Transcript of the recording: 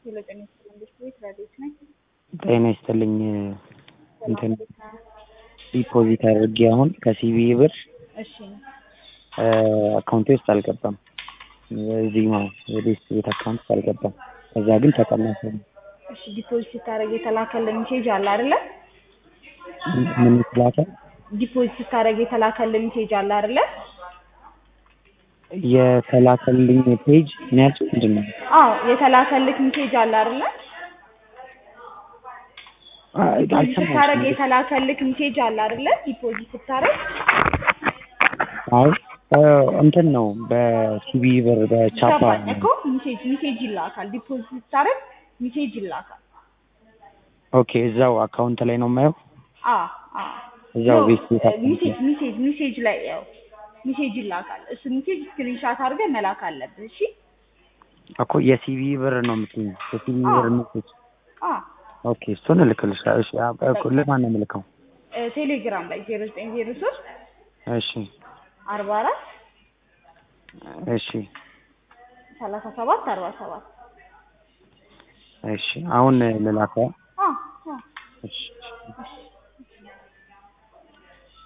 ሄሎ ጤና ይስጥልኝ ቤት ቤት ረዴት ነኝ። ጤና ይስጥልኝ እንትን ዲፖዚት አድርጌ አሁን ከሲቢ ብር እሺ አካውንቴ ውስጥ አልገባም። እዚህ ነው የቤት ቤት አካውንት ውስጥ አልገባም። ከዛ ግን ተቀናሰ። እሺ ዲፖዚት ስታደርግ የተላከልን ሜሴጅ አለ አይደለ? ምን ስላተ ዲፖዚት ስታደርግ የተላከልን ሜሴጅ አለ አይደለ? የተላከልኝ ፔጅ ምን ያልሽው ምንድን ነው? አዎ የተላከልክ ሜሴጅ አለ አይደለ? ዲፖዚት ስታደርግ የተላከልክ ሜሴጅ አለ አይደለ? ዲፖዚት ስታደርግ አይ እንትን ነው በሲቢ ብር በቻፓ ገባኝ እኮ ሜሴጅ ሜሴጅ ይላካል። ዲፖዚት ስታደርግ ሜሴጅ ይላካል። ኦኬ እዛው አካውንት ላይ ነው የማየው። አ አ እዛው ቤት ቤት ሜሴጅ ሜሴጅ ሜሴጅ ላይ ያው ሜሴጅ ይላካል። እሱ ሜሴጅ ስክሪንሻት አድርገህ መላክ አለብህ። እሺ እኮ የሲቢ ብር ነው የምትይኝ? የሲቢ ብር ሜሴጅ አ ኦኬ እሱን እልክልሻለሁ። እሺ እኮ ለማን ነው የምልከው? ቴሌግራም ላይ 0903 እሺ 44 እሺ 37 47 እሺ አሁን ልላከው? አ አ እሺ እሺ